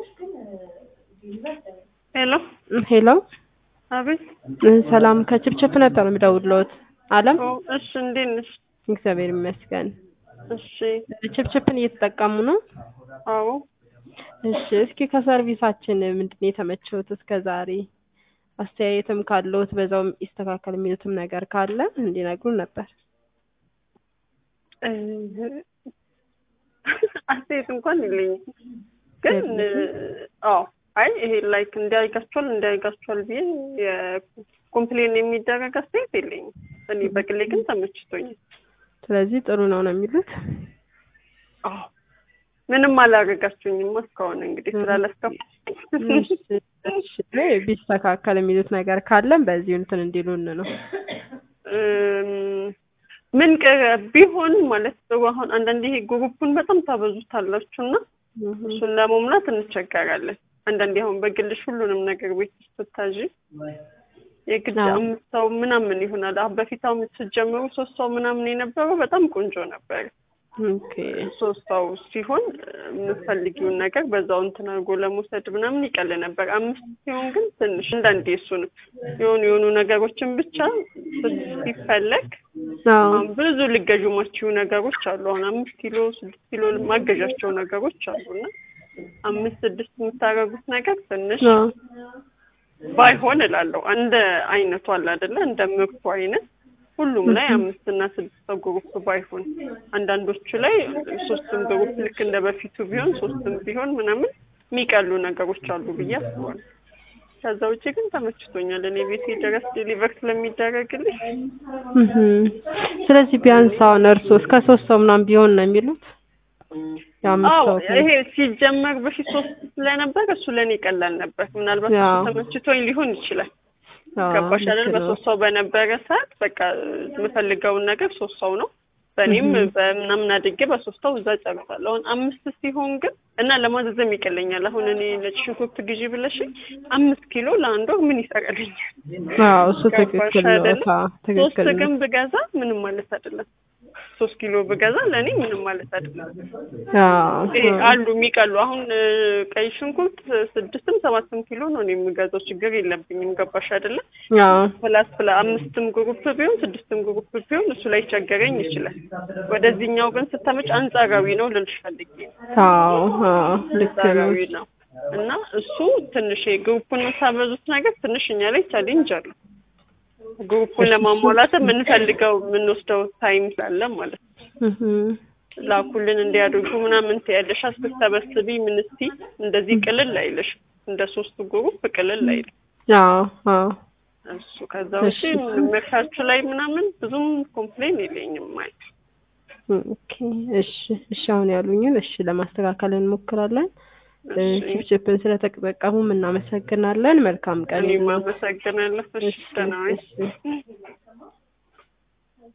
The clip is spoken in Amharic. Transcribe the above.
ሄሎ ሄሎ አቤት። ሰላም ከችፕችፕ ነበር የምደውልዎት። አለም ኦ እሺ፣ እንዴት ነሽ? እግዚአብሔር ይመስገን። እሺ፣ ችፕችፕን እየተጠቀሙ ነው? አዎ። እሺ፣ እስኪ ከሰርቪሳችን ምንድን ነው የተመቸውት እስከ ዛሬ? አስተያየትም ካለዎት በዛውም ይስተካከል የሚሉትም ነገር ካለ እንዲነግሩን ነበር። እ አስተያየት እንኳን የለኝም፣ ግን አዎ አይ ይሄ ላይክ እንዲያይጋቸዋል እንዲያይጋቸዋል ብዬ የኮምፕሌን የሚደረግ አስተያየት የለኝም። እኔ በግሌ ግን ተመችቶኛል። ስለዚህ ጥሩ ነው ነው የሚሉት? አዎ ምንም አላደረጋችሁኝም እስካሁን እንግዲህ ስላለስከፋ ቢስተካከል የሚሉት ነገር ካለም በዚሁ እንትን እንዲሉን ነው። ምን ቀረ ቢሆን ማለት ጥሩ። አሁን አንዳንዴ ይሄ ግሩፑን በጣም ታበዙታላችሁ እና እሱን ለመሙላት እንቸገራለን። አንዳንዴ አሁን በግልሽ ሁሉንም ነገር ቤት ውስጥ ስታዥ የግድ አምስት ሰው ምናምን ይሆናል። አሁን በፊት አሁን ስትጀምሩ ሶስት ሰው ምናምን የነበረው በጣም ቆንጆ ነበር። ሶስት ሰው ሲሆን የምትፈልጊውን ነገር በዛው እንትን አድርጎ ለመውሰድ ምናምን ይቀል ነበር። አምስት ሲሆን ግን ትንሽ አንዳንዴ እሱንም የሆኑ የሆኑ ነገሮችን ብቻ ሲፈለግ አሁን ብዙ ልገዡ ማችው ነገሮች አሉ። አሁን አምስት ኪሎ ስድስት ኪሎ ማገዣቸው ነገሮች አሉና አምስት ስድስት የምታደርጉት ነገር ትንሽ ባይሆን እላለሁ። እንደ አይነቱ አለ አይደለ? እንደ ምርቱ አይነት ሁሉም ላይ አምስት እና ስድስት ሰው ግሩፕ ባይሆን፣ አንዳንዶቹ ላይ ሶስትም ግሩፕ ልክ እንደ በፊቱ ቢሆን ሶስትም ቢሆን ምናምን የሚቀሉ ነገሮች አሉ ብዬ አስባለሁ። ከዛ ውጭ ግን ተመችቶኛል። እኔ ቤቴ ድረስ ዴሊቨር ስለሚደረግልኝ። ስለዚህ ቢያንስ አሁን እርሶ እስከ ሶስት ሰው ምናምን ቢሆን ነው የሚሉት? አዎ ይሄ ሲጀመር በፊት ሶስት ስለነበር እሱ ለእኔ ቀላል ነበር። ምናልባት እሱ ተመችቶኝ ሊሆን ይችላል። ገባሽ አይደል? በሶስት ሰው በነበረ ሰዓት በቃ የምፈልገውን ነገር ሶስት ሰው ነው በእኔም በምናምን አድርጌ በሶስት ሰው እዛ ጨርሳለሁ። አሁን አምስት ሲሆን ግን እና ለማዘዘም ይቀለኛል። አሁን እኔ ነጭ ሽንኩርት ግዢ ብለሽ አምስት ኪሎ ለአንድ ወር ምን ይሰራልኛል? አዎ እሱ ትክክል ነው። ሶስት ግን ብገዛ ምንም ማለት አይደለም። ሶስት ኪሎ ብገዛ ለእኔ ምንም ማለት አይደለም። አሉ የሚቀሉ አሁን ቀይ ሽንኩርት ስድስትም ሰባትም ኪሎ ነው እኔ የምገዛው፣ ችግር የለብኝም። ገባሽ አይደለም? ፕላስ ፕላ አምስትም ግሩፕ ቢሆን ስድስትም ግሩፕ ቢሆን እሱ ላይ ቸገረኝ ይችላል። ወደዚህኛው ግን ስተመጭ አንጻራዊ ነው ልልሽ ፈልጌ አንጻራዊ ነው እና እሱ ትንሽ ግሩፑን የምታበዙት ነገር ትንሽ እኛ ላይ ቻሌንጅ አለው። ግሩፑን ለማሟላት የምንፈልገው የምንወስደው ታይም ስላለ ማለት ነው። ላኩልን እንዲያደርጉ ምናምን ትያለሽ ስትሰበስቢ ምን እስቲ እንደዚህ ቅልል አይልሽ እንደ ሶስቱ ግሩፕ ቅልል አይልም። እሱ ከዛ ውጪ ምርታችሁ ላይ ምናምን ብዙም ኮምፕሌን የለኝም ማለት ኦኬ። እሺ እሺ፣ አሁን ያሉኝን እሺ ለማስተካከል እንሞክራለን። ቺፕቺፕን ስለተጠቀሙም እናመሰግናለን። መልካም ቀን። እኔም አመሰግናለሁ። እሺ፣ ደህና